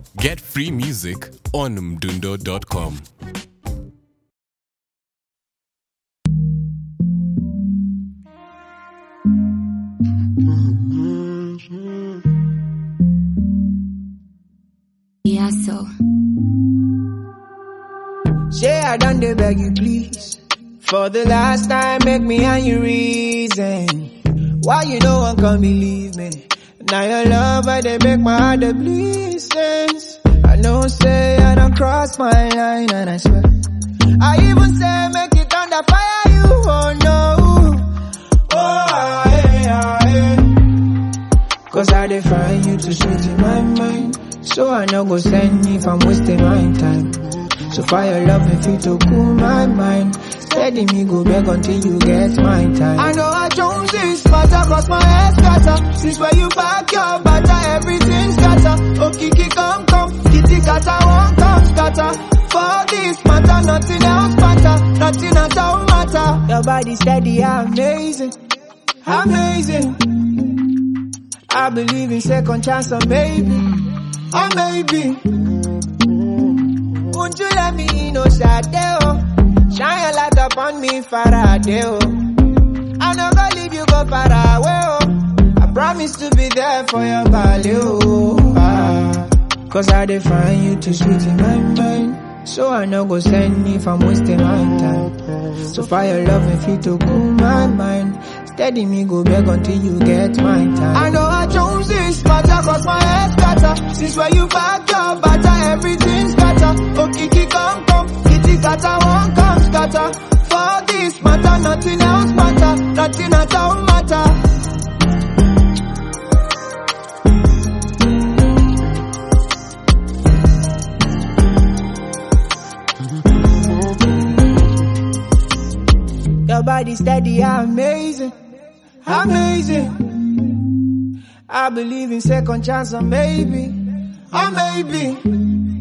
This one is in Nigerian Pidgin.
Get free music on mdundo.com. Yeah, so. Say I done dey beg you please. For the last time, make me and you reason. Why you no one can believe me? Now your love, I dey make my heart dey bleed sense. I know say I don't cross my line and I swear. I even say make it under fire you, oh no. Oh, ah, eh, ah, eh. Cause I dey find you too sweet in my mind. So I no go send if I'm wasting my time. So fire love me feel to cool my mind. Steady me go back until you get my time. I know I chose this matter cause my head scatter. Since where you back your butter, everything scatter. Oh Kiki come come, kitty kata won't come scatter. For this matter, nothing else matter. Nothing at all matter. Your body steady, amazing. Amazing. I believe in second chance or maybe. Or maybe. Won't you let me in, oh Sade, oh Shine your light upon me, Faraday, oh I'm not gonna leave you go far away, oh I promise to be there for your body, oh ah. Cause I define you too sweet in my mind So I no go send if I'm wasting my time So fire love and feel to cool my mind Steady me go back until you get my time I know I chose this matter cause my head scatter Since where you back your butter everything scatter Oh Kiki come come Kitty kata won't come scatter For this matter nothing else matter Nothing at all matter Your body steady, amazing, amazing. I believe in second chance or maybe, or maybe.